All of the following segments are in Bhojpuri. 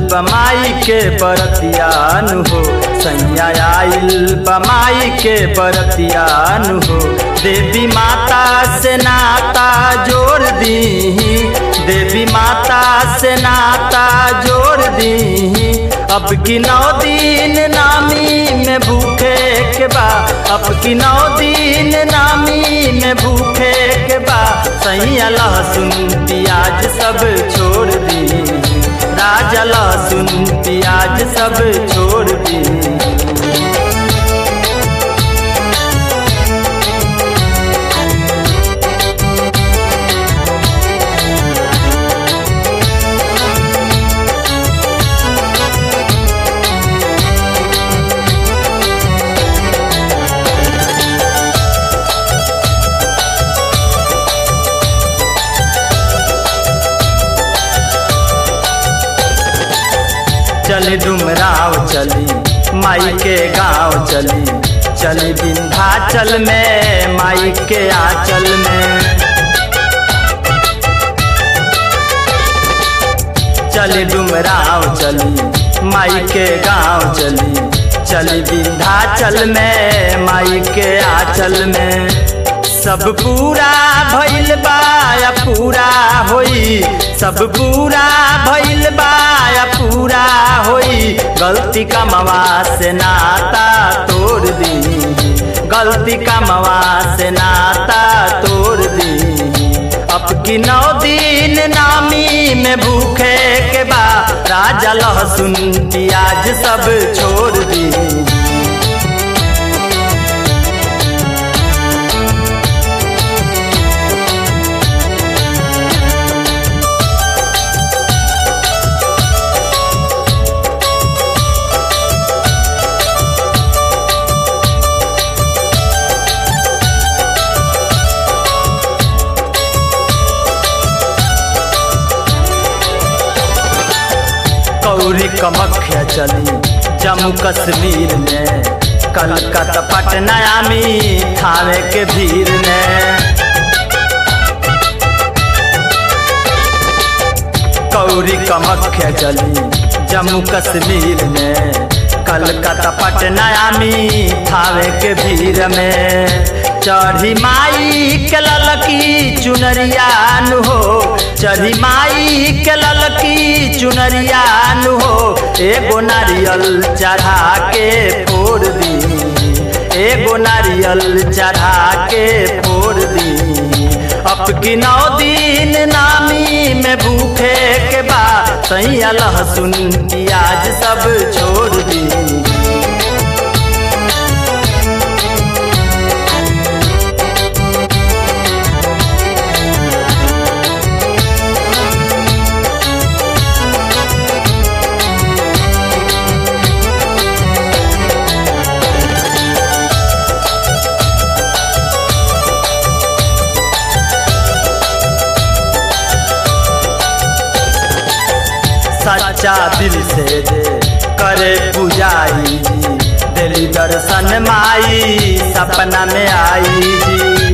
बमाई के बरतियान हो सैया आइल बमाई के बरतियान हो देवी माता से नाता जोड़ दी देवी माता से नाता जोड़ दी अब की नौ दिन नामी में भूखे के बा अब की नौ दिन नामी में भूखे के बा सैया लहसुन प्याज सब छोड़ दी राजा लहसुन प्याज सब छोड़ दी चली डुमराव चली माई के गांव चली चली विंध्याचल में माई के आंचल में चली डुमराव चली माई के गांव चली चली विंध्याचल में माई के आंचल में सब पूरा भइल बा या पूरा होई सब पूरा भइल बा या पूरा होई गलती कमवा से नाता तोड़ दी गलती कमवा से नाता तोड़ दी अब की नौ दिन नामी में भूखे के बा राजा लहसुन प्याज सब छोड़ दी कौरी कमख्या चली जम्मू कश्मीर में कलकत्ता पटना आमी थाने के भीड़ में कौरी कमख्या चली जम्मू कश्मीर में कलकत्ता पटना आमी थावे के भीड़ में चढ़ी माई के ललकी चुनरियान हो चढ़ी माई के ललकी चुनरियान हो एगो नारियल चढ़ा के फोड़ दी एगो नारियल चढ़ा के फोड़ दी अब की नौ दिन नामी में भूखे के बा सैया लहसुन प्याज सब छोड़ दी सच्चा दिल से जे करे पुजाई जी दिली दर्शन माई सपना में आई जी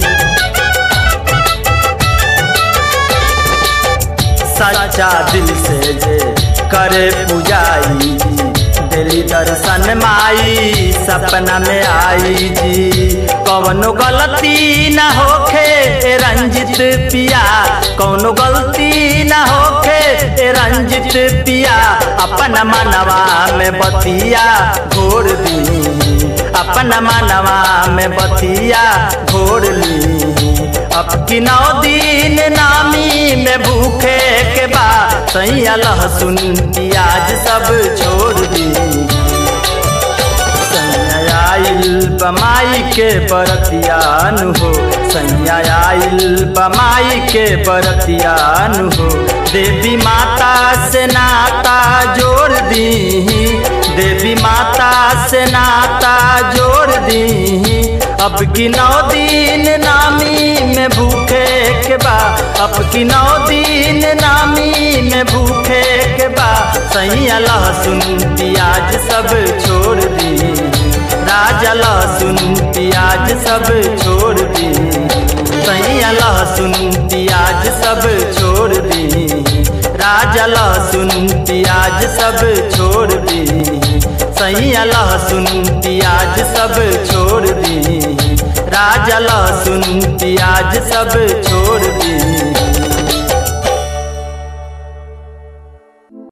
सच्चा दिल से जे करे पुजाई जी दिली दर्शन माई सपना में आई जी कौनो गलती न होखे रंजित पिया कौनो गलती न होखे रंजित पिया अपन मनवा में बतिया घोर दी अपन मनवा में बतिया घोर ली अब की नौ दिन नामी में भूखे के बा सैया लहसुन प्याज सब छोड़ दी सैया आइल बमाई के बरतियान हो सैया आइल बमाई के बरतियान हो देवी माता से नाता जोड़ दी देवी माता से नाता जोड़ दी अब की नौ दिन नामी में भूखे के बा अब की नौ दिन नामी में भूखे के बा सैया लहसुन प्याज सब छोड़ दी राजा लहसुन प्याज सब छोड़ दी सैया लहसुन प्याज सब छोड़ दी राजा राजा लहसुन प्याज सब छोड़ दी सैया लहसुन प्याज सब छोड़ दी राजा लहसुन प्याज सब छोड़ दी